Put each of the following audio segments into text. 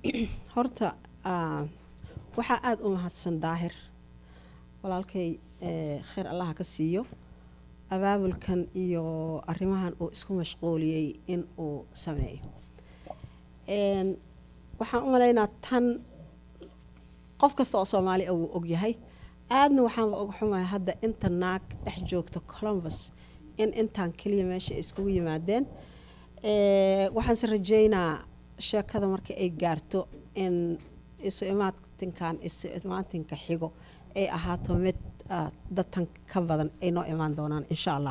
horta ah, waxaa aada u mahadsan daahir walaalkay eh, khayr allaha ka siiyo abaabulkan iyo arrimahan uu isku mashquuliyey in uu sameeyo Een, waxaan u malaynaa tan qof kasta oo soomaali ah wuu ogyahay aadna waxaanba og xumahay hadda inta naag dhex joogta columbus in intaan keliya meesha ay iskugu yimaadeen Eh, waxaanse rajeynaa sheekada marka ay gaarto in isu imaatinkan isu imaatinka xigo ay ahaato mid ah, dadtan ka badan ay noo imaan doonaan insha allah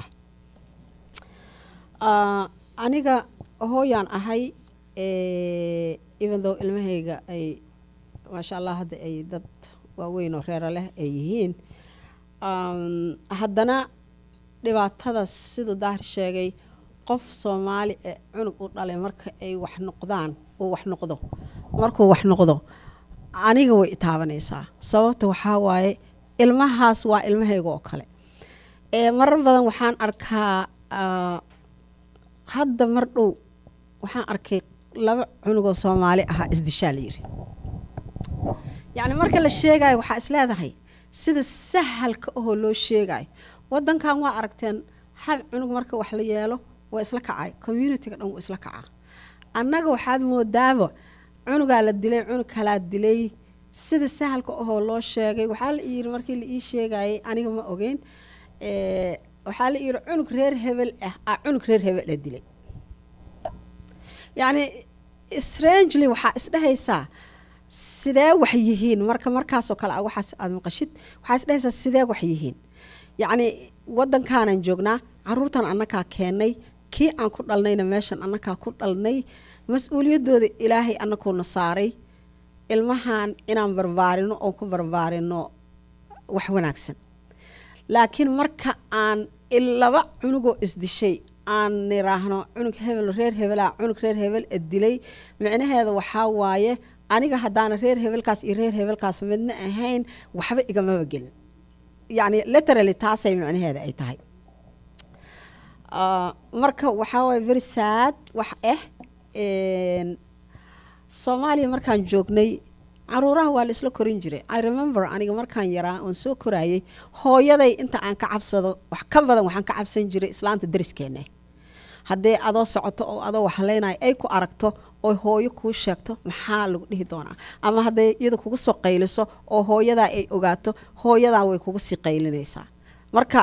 Ah, aniga hooyaan ahay eh, even though ilmahayga ay maasha allah hadda ay dad waaweyn oo reero leh ay yihiin Um, haddana dhibaatada siduu daahir sheegay qof soomaali ee cunug u dhalay marka ay wax noqdaan uu wax noqdo markuu wax noqdo aniga way itaabanaysaa sababta waxaa waaye ilmahaas waa ilmahayga oo kale ee marar badan waxaan arkaa ah, hadda mar dhow waxaan arkay laba cunugoo soomaali ahaa isdishaa la yiri yacni marka la sheegayo waxaa is leedahay sida sahalka ahoo loo sheegayo wadankan waa aragteen hal cunug marka wax la yeelo waa isla kacay communitiga dhan wuu isla kacaa annaga waxaad moodaaba cunugaa la dilay cunug kalaa dilay sida sahalka ahoo loo sheegay waxaa la yiri markii la ii sheegayay aniga ma ogeyn Eh, waxaa la yiri cunug reer hebel ah aa cunug reer hebel la dilay yacni strangely waxaa isdhehaysaa sidee wax yihiin marka markaasoo kale ah waxaas aad maqashid waxaa isdhehaysaa sidee wax yihiin yacni waddankaanan joognaa caruurtan annakaa keennay kii aan ku dhalnayna meeshan annakaa ku dhalnay mas-uuliyaddooda ilaahay annakuuna saaray ilmahan inaan barbaarino oon ku barbaarino wax wanaagsan laakiin marka aan il- laba cunugoo isdishay aan niraahno cunug hebel reer hebelaa cunug reer hebel e dilay micnaheeda waxaa waaye aniga haddaana reer hebelkaas iyo reer hebelkaas midna ahayn waxba igamaba gelin yacni literally taasay micnaheeda ay tahay Ah, marka waxaa waaye very sad wax ah een, soomaaliya markaan joognay caruuraha waa la isla korin jiray i remember aniga markaan yaraa oon soo koraayay hooyaday inta aan ka cabsado wax ka badan waxaan ka cabsan jiray islaanta dariskeena haddee adoo socoto oo adoo waxlaynayo ay ku aragto oo hooyo kuu sheegto maxaa lagu dhihi doonaa ama hadday iyada kugu soo qayliso oo hooyadaa ay ogaato hooyadaa way kugu sii qaylinaysaa marka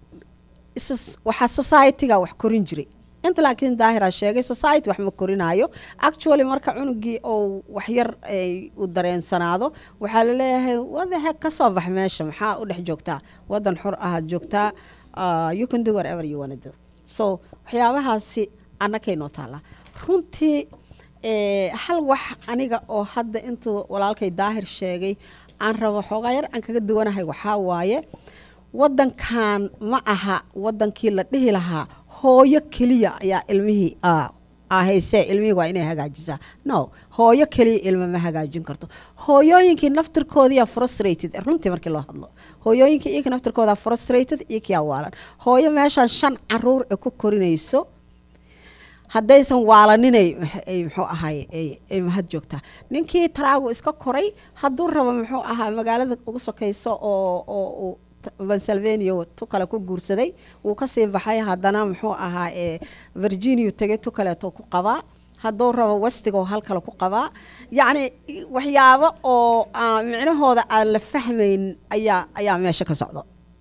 is- waxaa society-ga wax korin jiray inta laakiin daahira sheegay society wax ma korinaayo actually marka cunugii oo waxyar ay u dareensanaado waxaa laleeyahay wadahe kasoo bax meesha maxaa u dhex joogtaa wadan xor ahaad joogtaa uh, you can do whatever you wanna do so waxyaabahaasi annakay noo taallaa runtii eh, hal wax aniga oo hadda intuu walaalkay daahir sheegay aan rabo xoogaa yar aan kaga duwanahay waxaa waaye wadankan ma aha wadankii la dhihi lahaa hooyo keliya ayaa ilmihii ah, ah, haysee ilmihii waa inay hagaajisaa no hooyo keliya ilma ma hagaajin karto hooyooyinkii naftirkoodiyaa frustrated runtii markii loo hadlo hooyooyinkii iyaka naftirkoodaa frustrated iyo kiyaa waalan hooyo meeshaan shan caruur ee ku korinayso haddaysan waalaninay ay muxuu ahaay ay- ay mahad joogtaa ninkii taraagu iska koray hadduu rabo muxuu ahaa magaalada ugu sokayso oo oo uu t- pennsylvania tu kale ku guursaday wuu kasii baxay haddana muxuu ahaa ee virginia tegay tu kaleeto ku qabaa hadduu rabo westigoo hal kale ku qabaa yacni waxyaabo oo aan micnahooda aan la fahmayn ayaa ayaa meesha ka socdo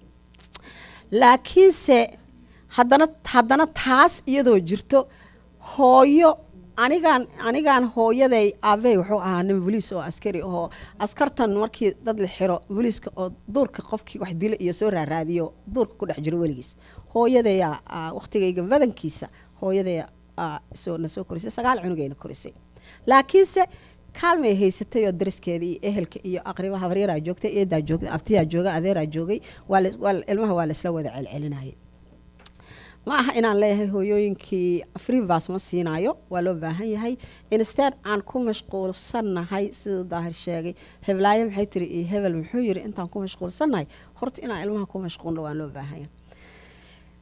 laakiinse haddana haddana taas iyadoo jirto hooyo anigaan anigaan hooyaday aabbahay wuxuu ahaa nin boliis oo askari ahoo askartan markii dad la xiro booliiska oo duurka qofkii wax dila iyo soo raaraadiyo duurka ku dhex jiro weligiis hooyadaya waqtigayga badankiisa hooyadaya aa, soo na soo korisay sagaal cunugayna korisay laakiinse kaalmay haysatay oo dariskeeda iyo ehelka iyo aqriba habaryaraa joogtay eedaa joogtay abtiyaa jooga adeeraa joogay waa la- waa la- ilmaha waa laisla wada celcelinayay ma aha inaan leeyahay hooyooyinkii freebas ma siinaayo waa loo baahan yahay instead aan ku mashquulsannahay siduu daahir sheegay heblaayo maxay tiri iyo hebel muxuu yiri intaan ku mashquulsannahay horta inaan ilmaha ku mashquulno waa loo baahan yahay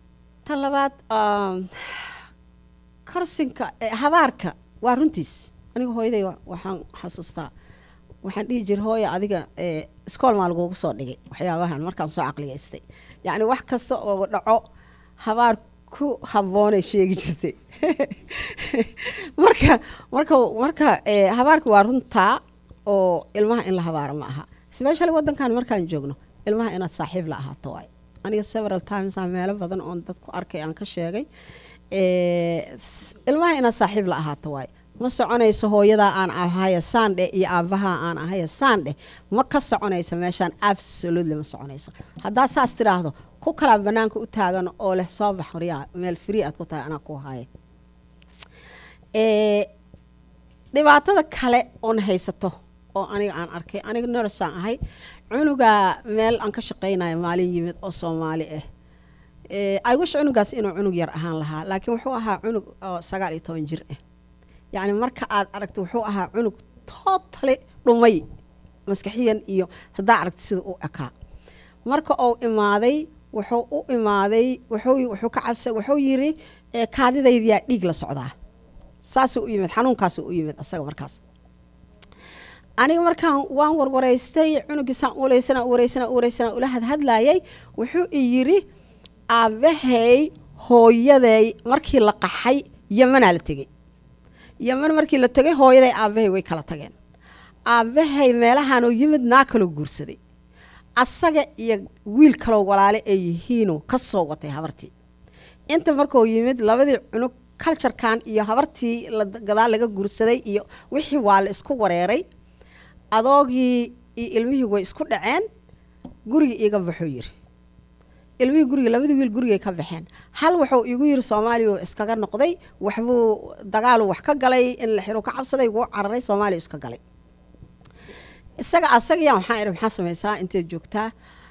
tan labaad um, korsinka eh, habaarka waa runtiis aniga hooyaday waxaan xasuustaa waxaan dhihi jira hooya adiga iskool maa lagugu soo dhigay waxyaabahan markaan soo caqliyaystay yacni wax kasta oo dhaco habaar ku habboonay sheegi jirtay marka marka marka habaarka waa runtaa oo ilmaha in la habaaro ma aha specially waddankan markaan joogno ilmaha inaad saaxiib la ahaato waay aniga several times aan meelo badan oon dadku arkay aan ka sheegay ilmaha inaad saaxiib la ahaato waay ma soconayso hooyadaa aan ahaya saandhe iyo aabahaa aan ahaya saandhe ma ka soconayso meeshaan absolutely ma soconayso haddaa saas tidhaahdo ku kalaa banaanka u taagan oo leh soo bax horyaa meel free aad ku tahay anaa ku haya dhibaatada kale oona haysato oo aniga aan arkay aniga norsaan ahay cunugaa meel aan ka shaqaynayo maalin yimid oo soomaali ah aywish cunugaas inuu cunug yar ahaan lahaa laakiin wuxuu ahaa cunug oo sagaal iyo toban jir ah yacni marka aad aragta wuxuu ahaa cunug tootali dhumay maskaxiyan iyo haddaa aragta sida u ekaa marka uu imaaday wuxuu u imaaday wuxuu ka cabsa wuxuu yiri kaadidaydiyaa dhiig la socdaa saasuu u yimid xanuunkaasuu u yimid asaga markaas aniga markaan waan warwaraystay cunugiisaan uleysana wareysana wareysana ula hadhadlayay wuxuu i yiri aabahay hooyaday markii la qaxay yemanaa la tegey yeman markii la tegay hooyaday aabahay way kala tageen aabahay meelahaanuu yimid naa kaloo guursaday asaga iyo wiil kaloo walaale ay yihiinoo ka soo watay habartii inta markuu yimid labadii cunug culturekan iyo habartii gadaal laga guursaday iyo wixii waa la isku wareeray adoogii iyo ilmihii way isku dhaceen guriga iiga baxuu yiri ilmihii guriga labadii wiil gurigay ka baxeen hal wuxuu igu yiri soomaaliya iskaga noqday waxbuu dagaalu wax ka galay in la xiro ka cabsaday wuu cararay soomaaliya iska galay isaga asagaya waxaan idhi maxaa samaysaa inteed joogtaa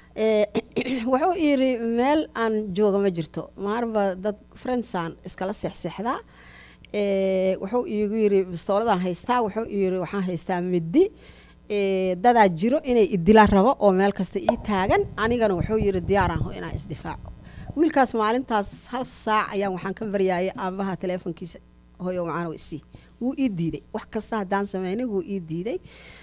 wuxuu yiri meel aan jooga ma jirto maarba dad friendsaan iskala seexseexdaa wuxuu igu yiri bistooladaan haystaa wuxuu yiri waxaan haystaa middi dadaa jiro inay idila rabo oo meel kasta ii taagan anigana wuxuu yiri diyaaraan ho inaan isdifaaco wiilkaas maalintaas hal saac ayaan waxaan ka baryaayay aabaha teleefonkiisa hoyo macaan isii wuu ii diiday wax kasta haddaan sameynay wuu ii diiday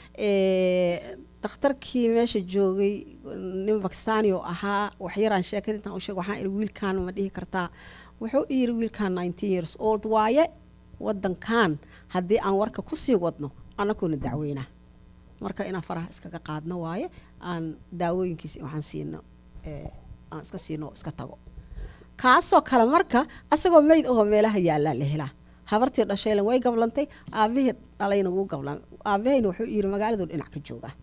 dakhtarkii meesha joogay nin bakistani oo ahaa waxyaraan sheekada intaan u sheeg waxaan ihi wiilkan ma dhihi kartaa wuxuu i yiri wiilkan nineteen years old waaye waddankan haddii aan warka kusii wadno annagoona dacweynaa marka inaan faraha iskaga qaadno waaye aan daawooyinkiisa waxaan siino aan iska siino oo iska tago kaasoo kale marka asagoo meyd ahoo meelaha yaallaa la helaa habartii dhashaylan way gablantay aabihii dhalayna wuu gablan aabahayna wuxuu yiri magaaladu dhinac ka joogaa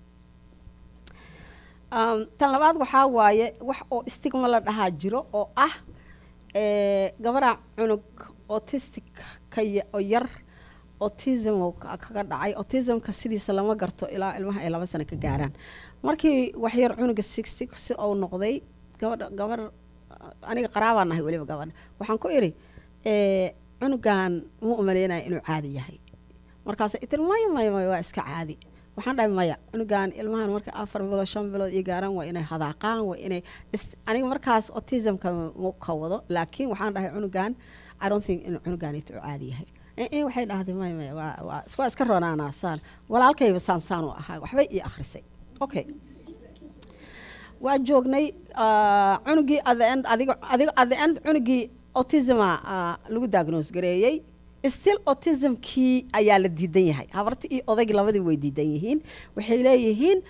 tan labaad waxaa waaye wax oo stigma la dhahaa jiro oo ah gabaraa cunug autistic ka oo yar autism kaga dhacay autismka sidiisa lama garto ilaa ilmaha ay laba sano ka gaaraan markii waxyar cunuga sig sig si uu noqday gabadha gabar aniga qaraabaan nahay weliba gabadha waxaan ku idhi cunugan ma umaleynaya inuu caadi yahay markaas itir maya maya maya waa iska caadi waxaan dhahay maya cunugan ilmahan marka afar bilood shan bilood ii gaaraan waa inay hadaaqaan waa inay aniga markaas autismka ma ka wado laakiin waxaan dhahay cunugan i don't think inuu cunuganito u caadi yahay waxay dhahday maya maya waa waa waa iska ronaanaa saan walaalkayba saan saan u ahaa waxbay ii akhrisay okay waa joognay cunugii at the end adiga adiga at the end cunugii autisma lagu diagnose gareeyey still autismkii ayaa la diidan yahay habarti iyo odaygii labadii way diidan yihiin waxay leeyihiin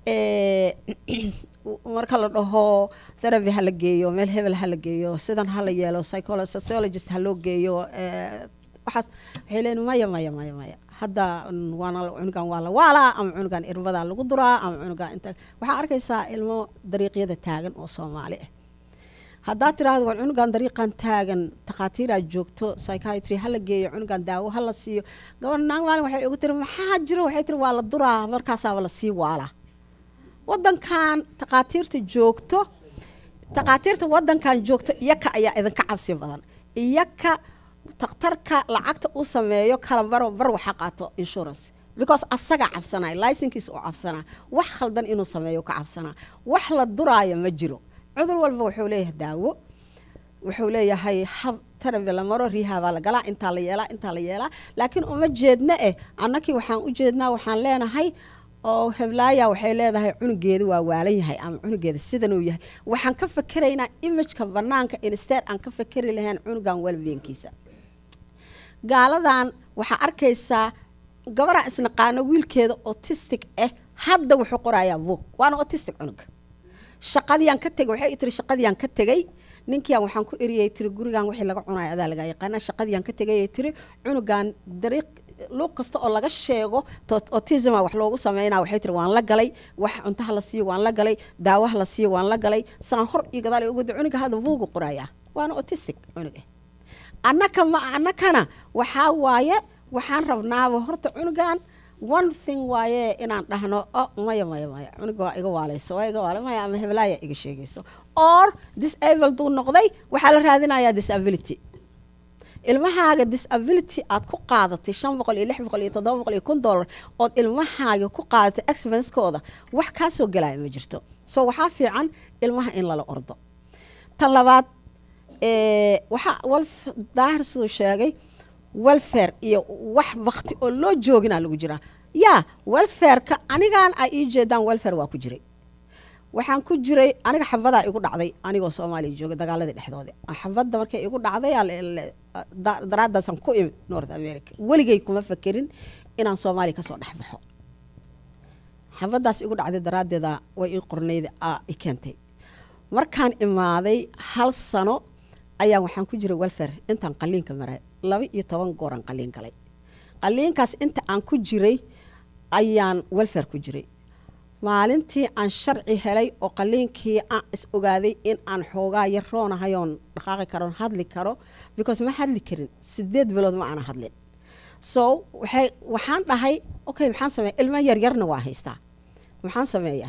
marka la dhaho therapy ha la geeyo meel hebel ha la geeyo sidan ha la yeelo psycholo sociologist ha loo geeyo waxaas waxay leeyihin maya maya maya maya hadda waana cunugan waa la waalaa ama cunugan irbadaa lagu duraa ama cunugan inta waxaa arkaysaa ilmo dariiqyada taagan oo soomaali ah haddaad tiraahdo war cunugan dariiqan taagan takhaatiiraa joogto psychiatry hala geeyo cunugan daawo hala siiyo gabar naag maalin waxay ugu tiri maxaa jiro waxay tiri waa la duraa markaasaaba lasii waalaa waddankan takhaatiirta joogto takhaatiirta waddankan joogto iyaka ayaa idinka cabsi badan iyaka takhtarka lacagta u sameeyo kala baro bar waxa qaato insurance because asaga cabsanaya licenkiisa u cabsanaa wax khaldan inuu sameeyo ka cabsanaa wax la duraayo ma jiro cudur walba wuxuu leeyahay daawo wuxuu leeyahay hab tarabi la maro riihabaa la galaa intaa la yeelaa intaa la yeelaa laakiin uma jeedna eh annakii waxaan u jeednaa waxaan leenahay oo heblaaya waxay leedahay cunugeedu waa waalan yahay ama cunugeeda sidanuu yahay waxaan ka fakeraynaa imageka banaanka instead aan ka fakeri lahayn cunugan welbeenkiisa gaaladan waxaa arkaysaa gabaraa isnaqaano wiilkeeda autistic ah hadda wuxuu qorayaa buug waana autistic cunug shaqadiiyaan ka tegay waxay tiri shaqadiiyaan ka tegay ninkiian waxaan ku eriyay tiri gurigan wixii laga cunayo adaa laga yaqaana shaqadiiyaan ka tegay tiri cunugan dariiq luuq kasta oo laga sheego autisma wax loogu sameynaa waxay tiri waan la galay wax cuntaha la siiyo waan la galay daawaha la siiyo waan la galay saan hor iyo gadaal ugu cunuga hadda buugu qorayaa waana autistic cunug ah annaka ma annakana waxaa waaye waxaan rabnaaba horta cunugan one thing waaye inaan dhahno oh maya maya maya cunuga waa iga waalayso waa iga waalay maya ama heblaaya iga sheegayso or disable duu noqday waxaa la raadinayaa disability ilmahaaga disability aad ku qaadatay shan boqol iyo lix boqol iyo toddoba boqol iyo kun dollar ood ilmahaaga ku qaadatay expenskooda wax kaa soo galaya ma jirto so waxaa fiican ilmaha in lala ordo tan labaad waxaa wal daahir siduu sheegay welfare iyo wax bakti oo loo joogina lagu jiraa yaa welfareka anigaan ay ii jeedaan welfare waa ku jiray waxaan ku jiray aniga xabadaa igu dhacday anigoo soomaaliya jooga dagaaladii dhexdooda xabadda markay igu dhacday daraadaasaan ku imid north america weligay kuma fakerin inaan soomaaliya kasoo dhex baxo xabadaas igu dhacday daraaddeeda way ii qornayd i keentay markaan imaaday hal sano ayaa waxaan ku jiray welfare intaan qaliinka maray laba iyo toban gooraan qaliin galay qaliinkaas inta aan ku jiray ayaan welfare ku jiray maalintii aan sharci helay oo qaliinkii aan is ogaaday in aan xoogaa yar roonahayoon dhaqaaqi karoon hadli karo because ma hadli karin sideed bilood ma aana hadlin so waxay waxaan dhahay okay maxaan sameeya ilmo yaryarna waa haystaa maxaan sameeyaa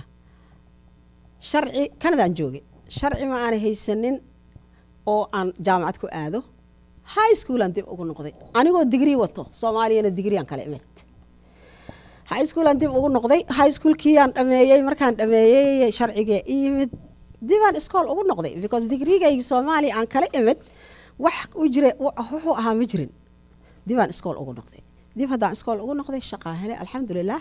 sharci kanadaan joogay sharci ma aana haysanin oo aan jaamacad ku aado high schoolaan dib ugu noqday anigoo digrii wato soomaaliyana digriaan kala imid high schoolaan dib ugu noqday high schoolkiiyaan dhameeyey markaan dhameeyey sharcigee i yimid dibaan iskool ugu noqday because digrigaygi soomaaliya aan kala imid wax u jira wuxuu ahaa ma jirin dibaan iskool ugu noqday dib haddaan iskool ugu noqday shaqaa helay alxamdulilah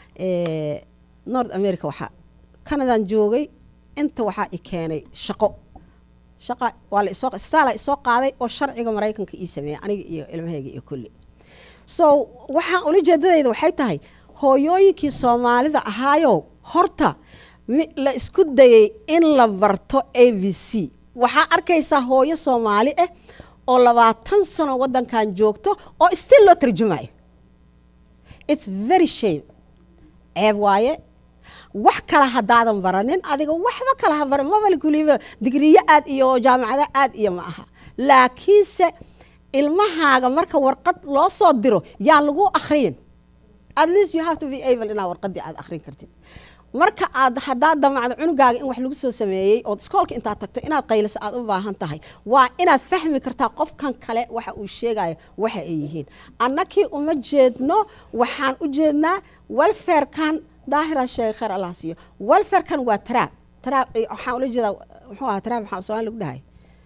north america waxaa canadaan joogay inta waxaa i keenay shaqo shaqa waa la isoo isbitaala isoo qaaday oo sharciga maraykanka ii sameeyay aniga iyo ilmahayga iyo kulli so waxaan ula jeedadayda waxay tahay hooyooyinkii soomaalida ahaayow horta la isku dayay in la barto a b c waxaa arkaysaa hooyo soomaali ah oo labaatan sano waddankan joogto oo still loo tarjumayo its very shame ceeb waaye wax kale haddaadan baranin adiga waxba kale ha baran mabal kuliba digriyo aad iyo jaamacado aad iyo ma aha laakiinse ilmahaaga marka warqad loo soo diro yaa lagu akhriyin at least you have to be able inaa warqadii aad akhrin kartid marka aad haddaad damacdo cunugaaga in wax lagu soo sameeyey ood iskoolka intaad tagto inaad qayliso aad u baahan tahay waa inaad fahmi kartaa qofkan kale waxa uu sheegayo waxa ay yihiin annakii uma jeedno waxaan u jeednaa welfarekan daahira sheegay khayr allah siiyo welfarekan waa taraab taraab waxaan ula jeedaa muxuu ahaa taraab maxaa soomaali lagu dhahay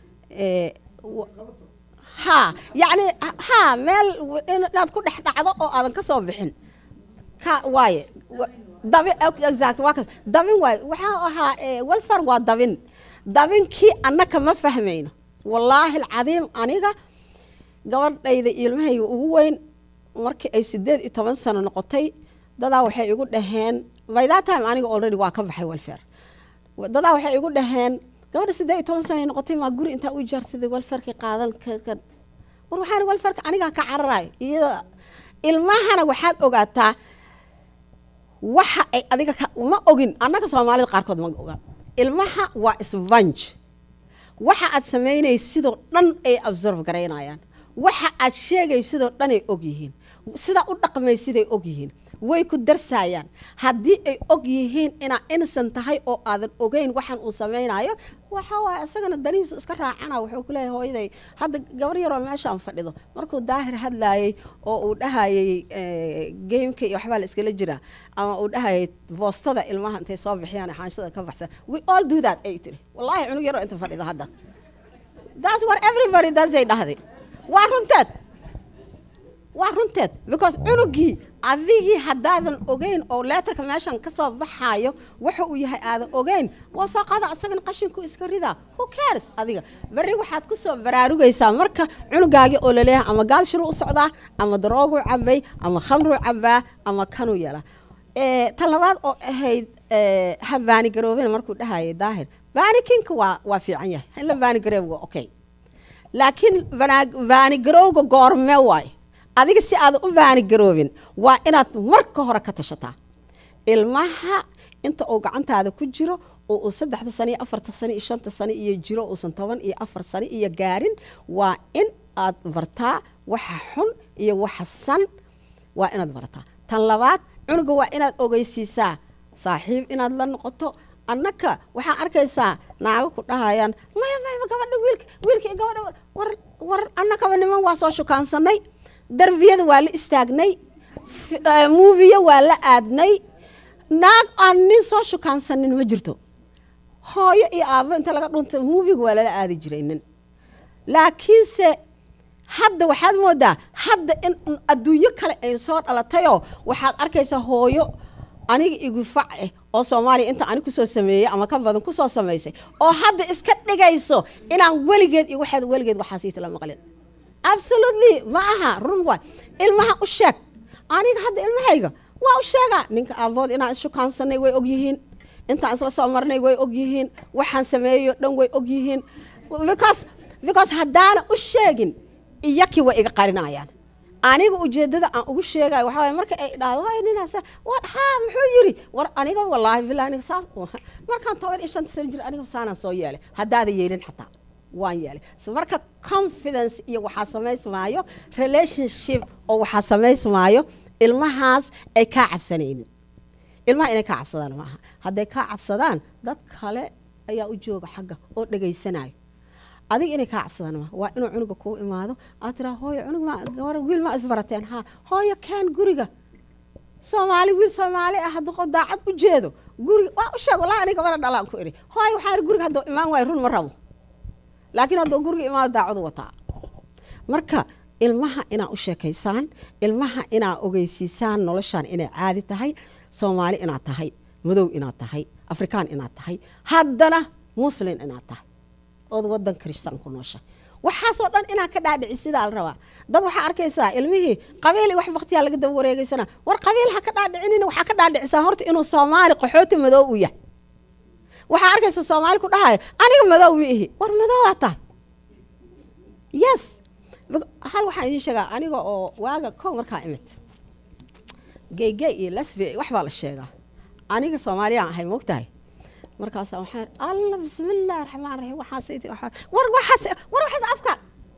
ha yacni ha meel inaad ku dhex dhacdo oo aadan ka soo bixin ka waaye dabin exact waa kas dabin waaye waxaa ahaa welfare waa dabin dabinkii annaka ma fahmayno wallaahi alcadiim aniga gabadhayda ilmahayga ugu weyn markii ay sideed iyo toban sano noqotay dadaa waxay igu dhaheen by that time aniga already waa ka baxay welfare dadaa waxay igu dhaheen gabadha sideed iyo toban sanay noqotay maa guri intaa u jaarsaday welfarkii qaadan kan war waxaan welfarka anigaa ka cararayo iyada ilmahana waxaad ogaataa waxa ay adiga ma ogin annaga soomaalida qaarkood ma oga ilmaha waa svange waxa aad samaynaysa sidoo dhan ay absorb garaynayaan waxa aad sheegay sidoo dhan ay og yihiin sidaa u dhaqmay siday og yihiin way ku darsayaan haddii ay og yihiin inaa innocent tahay oo aadan ogeyn waxaan uu samaynayo waxa waaye isagana danihiisu iska raacana wuxuu kuleeyahay hooyaday hadda gabar yaroo meeshaan fadhido markuu daahir hadlaayey oo uu dhahayay gameka iyo waxbaa la iskala jiraa ama uu dhahayay boostada ilmaha intay soo bixiyaan xaanshada ka baxsan we all do that ay tiri wallaahi cunug yaroo inta fadhida hadda that's what everybody does ay dhahday waa runteed waa runteed because cunugii adigii haddaadan ogeyn oo leetarka meeshan ka soo baxaayo waxa uu yahay aadan ogeyn waa soo qaada asagana qashinku iska ridaa who cares adiga berri waxaad ku soo baraarugaysaa marka cunugaagii oo laleeyahay ama gaal shiruu u socdaa ama darooguu cabay ama khamruu cabaa ama kanuu yeelaa ta labaad oo ahayd ha baanigaroobina markuu dhahayay daahir baanikinka waa waa fiican yahay in la baanigareeb waa okay laakiin baanigarowga goorme waaye adiga si aadan u baanigaroobin waa inaad marka hore ka tashataa ilmaha inta uu gacantaada ku jiro oo uu saddexda sano iyo afarta sano iyo shanta sano iyo jiro uusan toban iyo afar sano iyo gaarin waa in aad bartaa waxa xun iyo waxa san waa inaad barataa tan labaad cunuga waa inaad ogeysiisaa saaxiib inaad la noqoto annaka waxaa arkaysaa naago ku dhahayaan maya maya gabadha wiilka wiilka iyo gabadha war war annakaba niman waa soo shukaansanay darbiyada waa la istaagnay muuviya waa la aadnay naag aan nin soo shukaansanin ma jirto hooyo iyo aabo inta laga dhunta muuviga waa lala aadi jiray nin laakiinse hadda waxaad moodaa hadda in adduunyo kale ay soo dhalatayoo waxaad arkaysaa hooyo aniga igu fac eh oo soomaaliya inta ani kusoo sameeyey ama ka badan kusoo samaysay oo hadda iska dhigayso inaan weligeed iyo waxaad weligeed waxaasiitala maqlin absolutely ma aha run waay ilmaha u sheeg aniga hadda ilmahayga waa u sheegaa ninka aabood inaan ishukaansanay way ogyihiin intaan isla soo marnay way ogyihiin waxaan sameeyo dhan way ogyihiin because because haddaana u sheegin iyakii way iga qarinayaan aniga ujeedada aan ugu sheegayo waxaa waye marka ay dhahdo hay ninaas war haa muxuu yiri war aniga wallaahi billahi aniga saas markaan toban iyo shanta sano jir aniga saanaan soo yeelay haddaada yeelin xataa waan yeelay marka confidence iyo waxaa samaysmaayo relationship oo waxaa samaysmaayo ilmahaas ay kaa cabsanaynin ilmaha inay kaa cabsadaan maaha hadday kaa cabsadaan dad kale ayaa u jooga xagga oo dhegaysanayo adiga inay kaa cabsadaan maaha waa inuu cunuga kuu imaado aad tiraa hooyo cunug ma gabar wiil ma isbarateen haa hooyo keen guriga soomaali wiil soomaali ah hadduu daacad u jeedo guriga waa u sheeg wallahi aniga gabadha dhalaan ku iri hooyo waxaa iri guriga hadduu imaan waayo run ma rabo laakiin hadduu guriga imaado daacadu wataa marka ilmaha inaa u sheekaysaan ilmaha inaa ogeysiisaan noloshaan inay caadi tahay soomaali inaad tahay madow inaad tahay afrikaan inaad tahay haddana muslin inaad tahay ood wadan kristaan ku noosha waxaasoo dhan inaa ka dhaadhici sidaa la rabaa dad waxaa arkaysaa ilmihii qabiil wax baktiyaa laga daba wareegaysana war qabiil ha ka dhaadhicinina waxaa ka dhaadhicisaa horta inuu soomaali qaxooti madow u yahay waxaa arkaysa soomaali ku dhahayo aniga madow ma ihi war madowaa tahay yes hal waxaan idiin sheegaa aniga oo waaga kow markaa imid geygey iyo lasbi wax baa la sheegaa aniga soomaaliyaan ahay moogtahay markaasaa waxaan alla bismillaahi raxmaan raxiim waxaas war waxaas war waxaas afka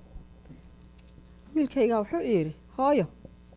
wiilkaygaa wuxuu yidhi hooyo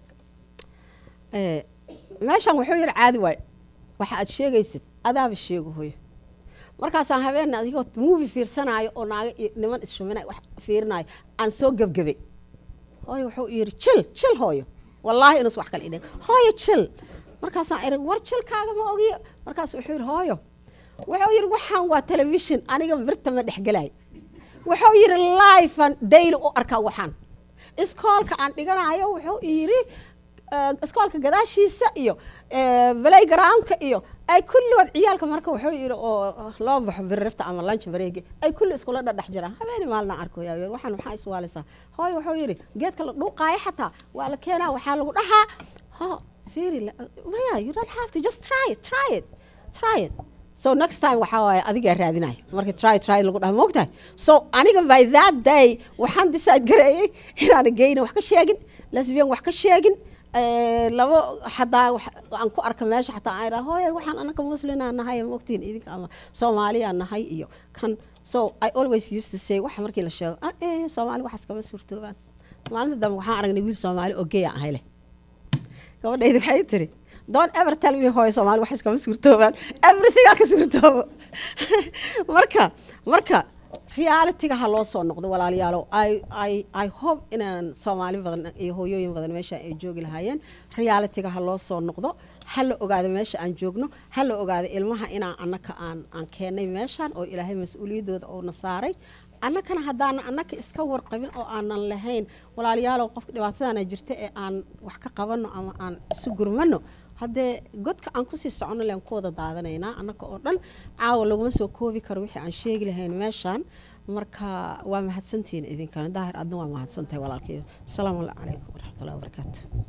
meeshan wuxuu yidhi caadi waay waxa aad sheegaysid adaaba sheego hooyo markaasaan habeen adigoo muuvi fiirsanaayo oo naaga iyo niman ishuminay wax fiirinaayo aan soo gebgebay hooyo wuxuu yidhi jil jil hooyo wallaahi inuus wax kale idhin hooyo jil markaasaan iri war jilkaaga ma ogiyo markaas wuxuu yidhi hooyo wuxuu yidhi waxaan waa telefishon aniga birta ma dhexgelay wuxuu yidhi lifean daily u arkaa waxaan iskoolka aan dhiganayo wuxuu yidhi iskoolka gadaashiisa iyo balaygroundka iyo ay kulligood ciyaalka marka wuxuu yidhi oo loo baxo birrifta ama lunch bareegi ay kulli iskula dhadhex jiraan habeeni maalna arkoya waxaan maxaa iswaalaysaa hooyo wuxuu yidhi geedka la dhuuqaayo xataa waa la keenaa waxaa lagu dhahaa ho fiiri maya you don't have to just try it try it try it so next time waxaa waaye adigaa raadinaya markii try try lagu dhaha moogtahay so aniga by that day waxaan decide gareeyey inaana geyna wax ka sheegin lesbian wax ka sheegin labo xataa aan ku arka meesha xataa aan idhaa hooya waxaan anaka muslinaa nahay moogtiin idinka ama soomaaliyaa nahay iyo kan so i always used to say waxa markii la sheego ah eh soomaali waxaas kama suurtoobaan maalinta dambe waxaan aragnay wiil soomaali oo geya ahay leh gabadhaydi waxay tiri don't ever tell me hooyo soomaali waxaas kama suurtoobaan everything aa ka suurtoobo marka marka realityga ha loo soo noqdo walaalayaalow i i i hope inaan soomaali badan iyo hooyooyin badan meesha ay joogi lahaayeen realityga ha loo soo noqdo ha la ogaado meesha aan joogno ha la ogaado ilmaha inaan annaka aan aan keennay meeshaan oo ilaahay mas-uuliyaddooda uuna saaray annakana haddaanan annaka iska warqabin oo aanan lahayn walaalayaalow qofka dhibaatadana jirta ee aan wax ka qabanno ama aan isu gurmano haddee godka aan kusii soconno len ku wada daadanaynaa annaka oo dhan caawa laguma soo koobi karo wixii aan sheegi lahayn meeshaan marka waa mahadsantihiin idinkana daahir adna waa mahadsantahay walaalkayo asalaamu calaykum waraxmatullahi wabarakaatu